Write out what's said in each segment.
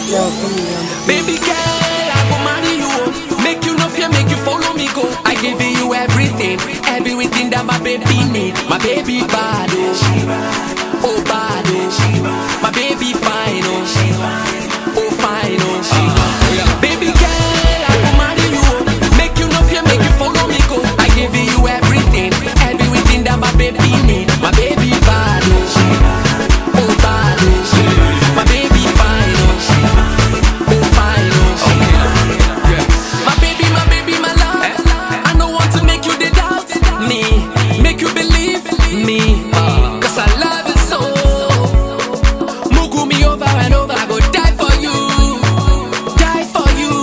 still be on the Baby girl, I go marry you. oh. Make you no fear, make you follow me go. I give you everything, everything that my baby need. My baby bad, oh, oh bad, oh. My baby fine, oh, oh fine, oh. Baby girl, I go marry you. oh. Make you no fear, make you follow me go. I give you everything, everything that my baby need. My baby bad, oh, oh bad, oh. My baby fine, oh. Oh, fine, oh. My baby, my baby, my love. I don't want to make you the doubt me, make you believe me. Cause I love you so. Mugu me over and over, I go die for you. Die for you.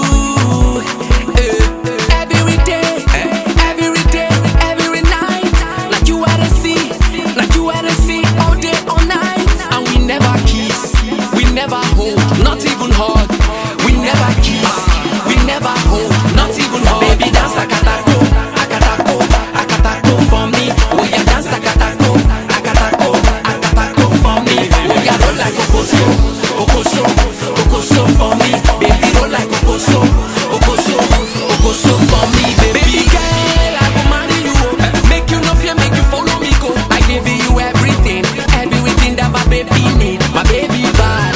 Eh, Every day, every day, every night. Like you are the sea, like you are the sea, all day, all night. And we never kiss, we never hold, not even hug. We never kiss, we never hold, not even hug. Baby, dance akatako, akatako, akatako for me. Oh yeah, dance akatako, akatako, akatako for me. Oh yeah, roll like okoso, okoso, okoso for me. Baby, roll like okoso, okoso, okoso for me. Baby girl, I go marry you. oh. Make you no fear, make you follow me go. I give you everything, everything that my baby need. My baby bad,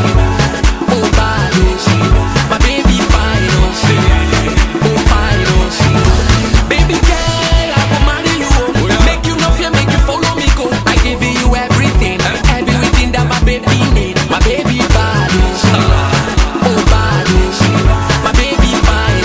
oh, oh bad, oh. My baby fine, oh, oh fine, oh. Baby girl, I go marry you. oh. Make you no fear, make you follow me go. I give you everything, everything that my baby need. My baby bad, oh, oh bad, oh. My baby fine,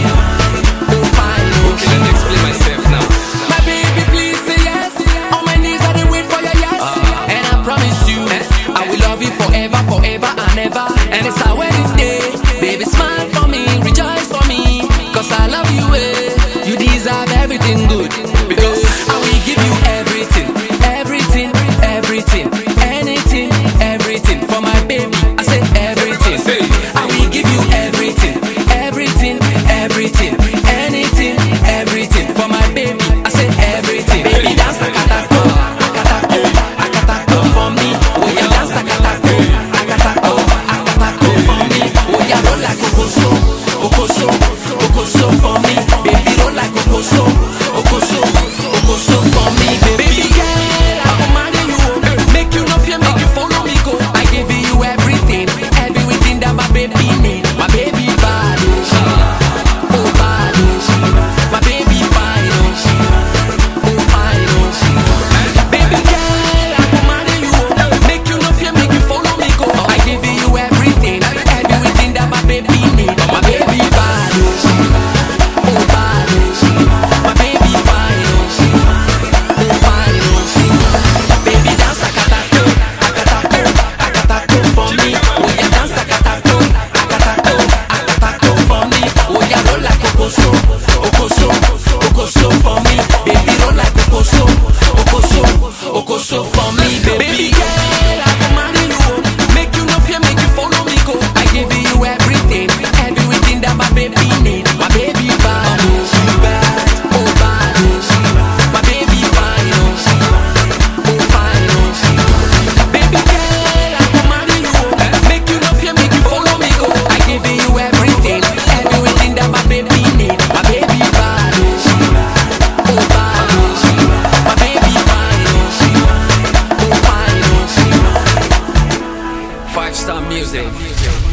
oh, oh fine, oh. Okay, let me explain myself now. My baby, please say yes. On my knees, I dey wait for your yes. And I promise you, I will love you forever, forever and ever. And it's our wedding day. Baby, smile for me, rejoice for me. Cause I love you, eh. You deserve everything good. Because I will give you everything, everything, everything, anything, everything. For my baby, I say everything. I will give you everything, everything, everything, anything, everything. For my baby, I say everything. Baby, dance akatako, akatako, akatako for me. Oh yeah, dance akatako, akatako, akatako for me. Oh yeah, roll like okoso, okoso, okoso for me. Baby, roll like okoso, okoso, okoso for me. Baby girl, I go marry you. oh. Make you no fear, make you follow me go. I give you everything, everything that my baby need. My baby bad, oh, oh bad, oh. My baby fine, oh, oh fine, oh. Baby girl, I go marry you. oh. Make you no fear, make you follow me go. I give you everything, everything that my baby need. My baby bad, oh, oh bad, oh. My baby fine, oh, oh fine, oh. Baby dance akatako, akatako, akatako for me. Oh yeah, dance akatako, akatako, akatako for me. Oh yeah, roll like okoso, okoso, okoso for me. Baby roll like okoso, okoso, okoso for me. Baby girl, I go marry you. oh. Make you no fear, make you follow me go. I give you everything, everything that my baby need. My baby bad, oh bad, oh bad, oh. My baby fine, oh. Oh, fine, oh. Baby girl, I go marry you. oh. Make you no fear, make you follow me go. I give you everything, everything that my baby need. My baby bad, oh, oh bad, oh. My baby fine, oh, oh fine, oh. Five star music.